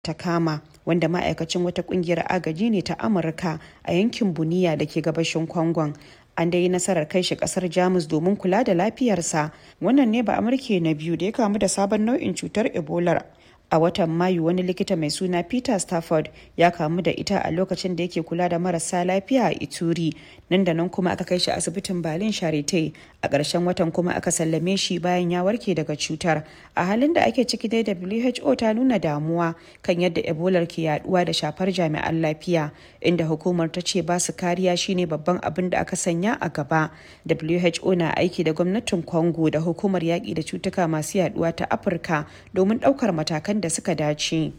ta kama wanda ma'aikacin wata kungiyar agaji ne ta amurka a yankin buniya da ke gabashin kwangon an dai nasarar kai shi kasar jamus domin kula da lafiyarsa wannan ne ba amurke na biyu da ya kamu da sabon nau'in cutar ebola a watan mayu wani likita mai suna peter stafford ya kamu da ita a lokacin da yake kula da marasa lafiya a ituri nan da nan kuma aka kai shi asibitin berlin charite a ƙarshen watan kuma aka sallame shi bayan ya warke daga cutar a halin da ake ciki dai who ta nuna damuwa kan yadda ebola ke yaduwa da shafar jami'an lafiya inda hukumar ta ce ba su kariya shine babban abin da aka sanya a gaba who na aiki da gwamnatin congo da hukumar yaƙi da cutuka masu yaduwa ta afirka domin ɗaukar matakan da suka dace.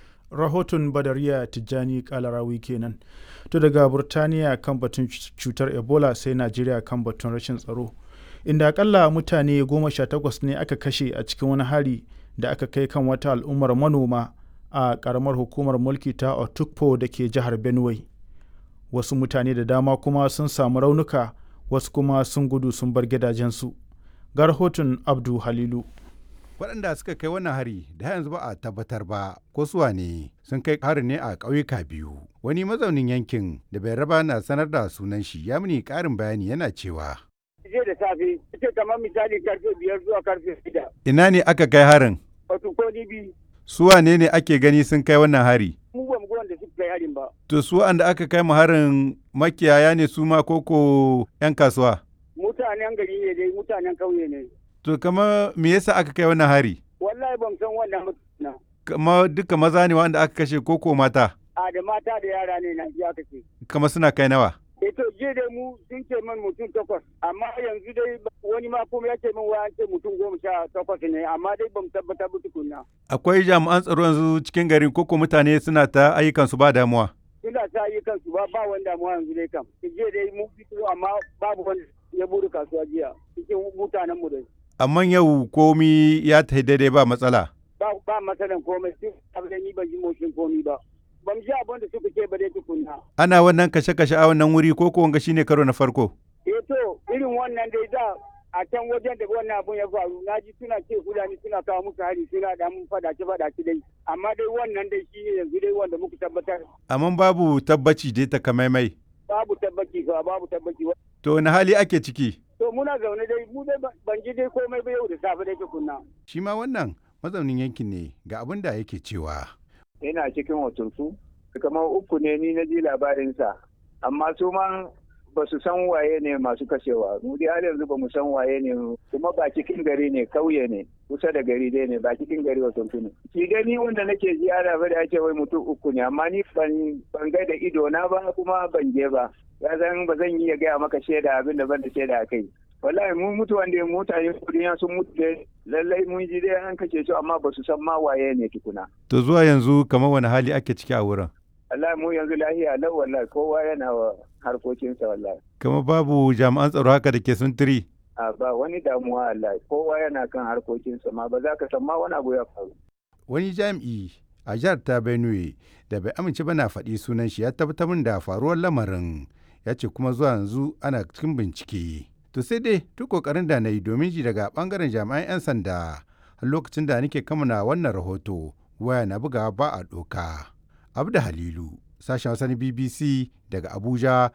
rahoton badariya tijjani kalarawi kenan to daga burtaniya kan batun cutar ebola sai najeriya kan batun rashin tsaro inda akalla mutane goma sha takwas ne aka kashe a cikin wani hari da aka kai kan wata al'ummar manoma a karamar hukumar mulki ta otukpo da ke jihar benue wasu mutane da dama kuma sun samu raunuka wasu kuma sun gudu sun bar gidajensu ga rahoton abdu halilu waɗanda suka kai wannan hari da yanzu ba a tabbatar ba ko suwa ne sun kai harin ne a ƙauyuka biyu wani mazaunin yankin da bai raba na sanar da sunan shi ya mini ƙarin bayani yana cewa jiya da safe ita kamar misali karfe biyar zuwa karfe shida ina ne aka kai harin wato ko ni bi su wane ne ake gani sun kai wannan hari mu ba mu ga wanda suka kai harin ba to su wanda aka kai mu harin makiyaya ne su ma koko yan kasuwa mutanen gari ne dai mutanen kauye ne to kama me yasa aka kai wannan hari wallahi ban san wannan mutuna kama duka maza ne wanda aka kashe koko mata a da mata da yara ne na ji aka ce kama suna kai nawa eh to je dai mu sun ce min mutum takwas amma yanzu dai wani ma kuma ya ce min wa an ce mutum goma sha takwas ne amma dai bamu tabbatar ba tukunna akwai jami'an tsaro yanzu cikin garin koko mutane suna ta ayyukan su ba damuwa suna ta yi kansu ba ba wani damuwa yanzu dai kam je dai mu fito amma babu wanda ya buru kasuwa jiya cikin mutanen mu dai amma yau komi ya ta daidai ba matsala ba ba matsalan komai sun abin ni ban ji motsin komi ba ban ji abin da suka ce ba dai tukunna ana wannan kashe-kashe a wannan wuri ko ko wanga shine karo na farko eh to irin wannan dai da a can wajen da wannan abun ya faru na ji suna ce fulani suna kawo musu hari suna da mun fadace fadace dai amma dai wannan dai shi ne yanzu dai wanda muka tabbatar amma babu tabbaci dai takamaimai babu tabbaci ba babu tabbaci to wani hali ake ciki to muna zaune dai mu dai ban ji dai komai ba yau da safe dai tukunna shi ma wannan mazaunin yankin ne ga abin da yake cewa yana cikin hotunsu kamar uku ne ni na ji labarinsa amma su ma ba su san waye ne masu kashewa mu dai har yanzu ba mu san waye ne kuma ba cikin gari ne kauye ne kusa da gari dai ne ba cikin gari wasu ne shi dai ni wanda nake ji ana bari ake wai mutum uku ne amma ni ban ban ga da ido na ba kuma ban je ba ya zan ba zan iya gaya maka shaida abin da ban da shaida a kai wallahi mun mutu wanda mutane duniya sun mutu dai lallai mun ji dai an kashe su amma ba su san ma waye ne tukuna to zuwa yanzu kamar wani hali ake ciki a wurin wallahi mu yanzu lahiya lau wallahi kowa yana wa harkokinsa wallahi kamar babu jami'an tsaro haka da ke suntiri a ba wani damuwa wallahi kowa yana kan harkokinsa ma ba za ka san ma wani abu ya faru wani jami'i a jihar ta benue da bai amince ba na faɗi sunan shi ya tabbatar min da faruwar lamarin ya ce kuma zuwa yanzu ana cikin bincike to sai dai duk kokarin da na yi domin ji daga bangaren jami'an 'yan sanda har lokacin da nake kamana wannan rahoto waya na buga ba a doka abda halilu sashen wasan bbc daga abuja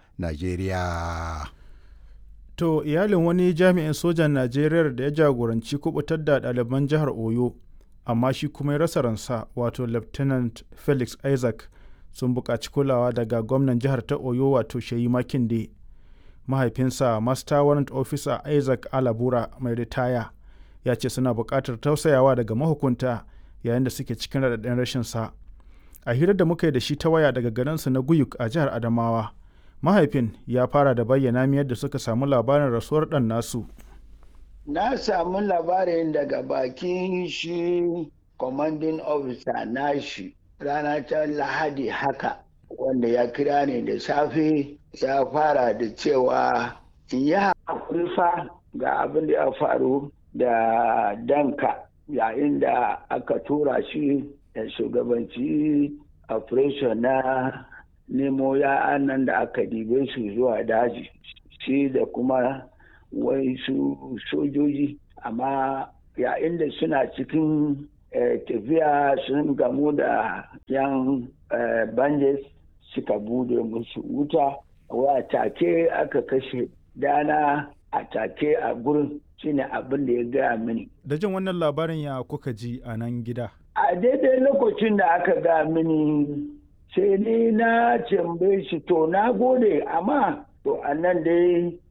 nigeria to iyalin wani jami'in sojan najeriya da ya jagoranci kubutar da ɗaliban jihar oyo amma shi kuma ya rasa ransa wato lieutenant felix isaac sun buƙaci kulawa daga gwamnan jihar ta oyo wato shayi makinde mahaifinsa master warrant officer isaac alabura mai ritaya ya ce suna buƙatar tausayawa daga mahukunta yayin da suke cikin raɗaɗin rashinsa a hirar da muka yi da shi ta waya daga garinsa na guyuk a jihar adamawa mahaifin ya fara da bayyana mi yadda suka samu labarin rasuwar ɗan nasu na samu labarin daga bakin shi commanding officer nashi rana ta lahadi haka wanda ya kira ni da safe ya fara da cewa in yi haƙuri fa ga abin da ya faru da danka yayin da aka tura shi da shugabanci operation na nemo ya'an nan da aka dibe su zuwa daji shi da kuma wai su sojoji amma yayin da suna cikin tafiya sun gamu da yan banjes suka bude musu wuta wa take aka kashe dana a take a gurin shine abin da ya gaya mini. Da jin wannan labarin ya kuka ji a nan gida? A daidai lokacin da aka gaya mini sai ni na tambaye shi to na gode amma to a nan dai